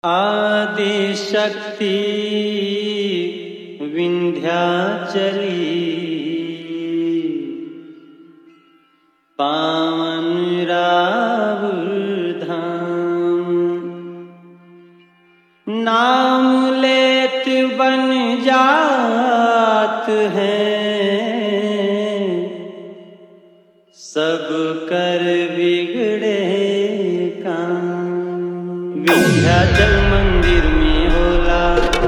आदिशक्ति विंध्याचली पावन रावुर धाम नाम लेत बन जात है सब कर बिगड़े काम विंध्याचल मंदिर में होला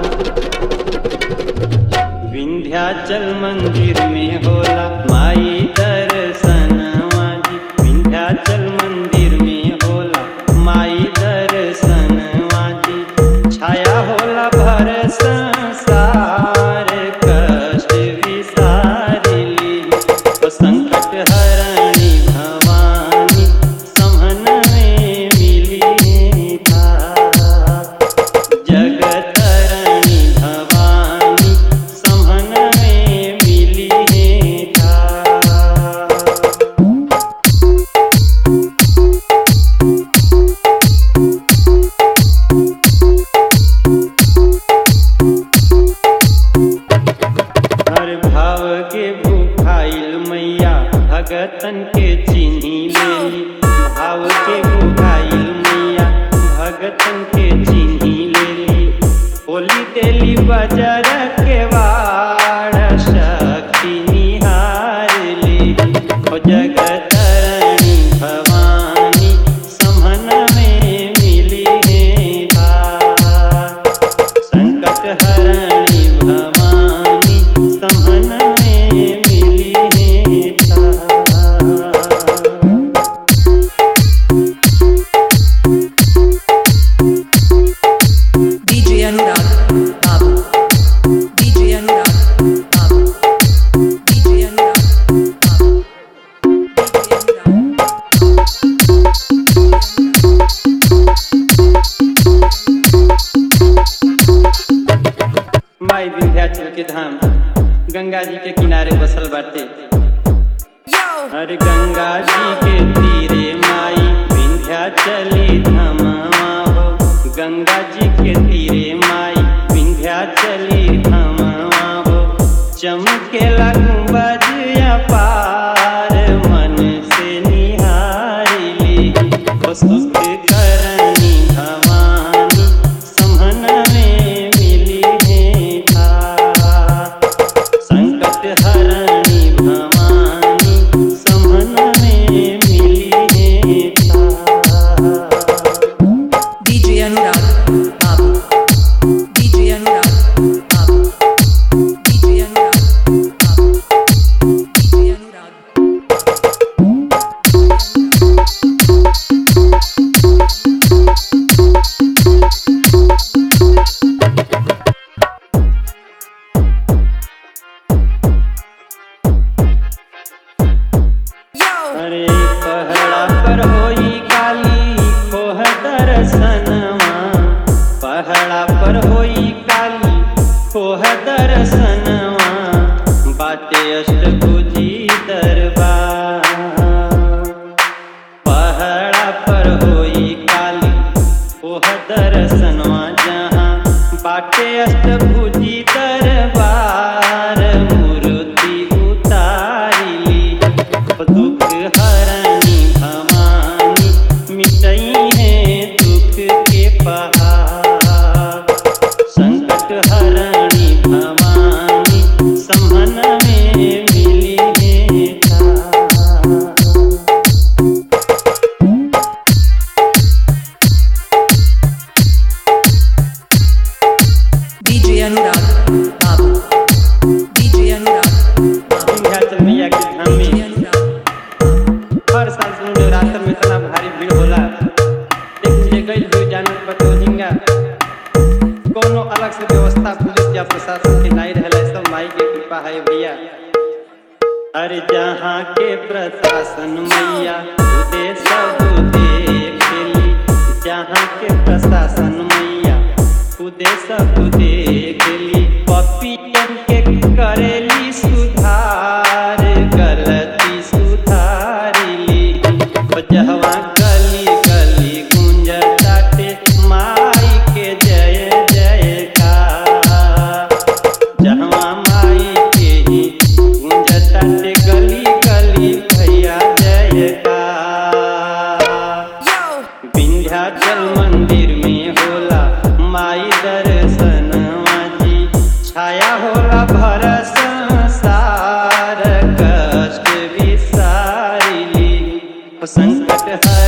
विंध्याचल मंदिर में होला माई दर्शन वाजी विंध्याचल मंदिर में होला माई दर्शन वाजी छाया होला भर संसार कष्ट विसारिली ओ संकट हरणी भवानी समन में मिली था जगतरणी भवानी समन में मिली था हर भाव के भूखाइल मैया भगतन के चिन्ही लेली भाव के भूखाइल मैया भगतन के चिन्ही लेली होली देली बजर के वाड़ शक्ति निहारली हो जगतरणी भवानी समन में मिली है भार। संकट हरणी भवानी समन में मिली है Thar. DJ Anurag, Babu. DJ Anurag, Babu. DJ Anurag, Babu. DJ Anurag. माई विंध्याचल के धाम गंगा जी के किनारे बसल बाटे Yo! हर गंगा जी के तीरे माई विंध्याचली धमावा हो गंगा जी के तीरे माई विंध्याचली धमावा हो चमकेला गुंबज अपार मन से निहारिली हो सुख करनी भवानी समन में मिली है था संकट हरणी भवानी समन में मिली है था DJ Anurag, Babu. DJ Anurag, Babu. DJ Anurag, Babu. DJ Anurag. Yo! अरे पहड़ा पर होई काली खोह दर्शनवा पहड़ा पर होई काली खोह दर्शनवा बाटे अष्टभुजी दरबार पहड़ा पर होई काली ओह दर्शनवा जहाँ बाटे अष्टभुजी दरबार मूर्ति उतारिली दुख हरणी भवानी मिटई है दुख के पहाड़ संकट हरणी भवानी समन में मिली है था DJ Anurag, Babu. DJ Anurag, Babu. Vindhyachal मैया के धाम DJ में Anurag. हर साल सुन नवरात्र में इतना भारी भीड़ होला देखिए गई हुई जानवर बतौलिंगा कोनो अलग से व्यवस्था पुलिस या प्रशासन के नहीं रहला सब माई के कृपा है भैया अरे जहाँ के प्रशासन मैया खुदे सब देखेली जहाँ के प्रशासन मैया खुदे सब देखेली पपियन के करेली सुधार गलती सुधारिली जहवा गली गली गुंज ताटे माई के विंध्याचल मंदिर में होला माई दर्शनवा जी छाया होला भर संसार कष्ट विसारिली संकट हर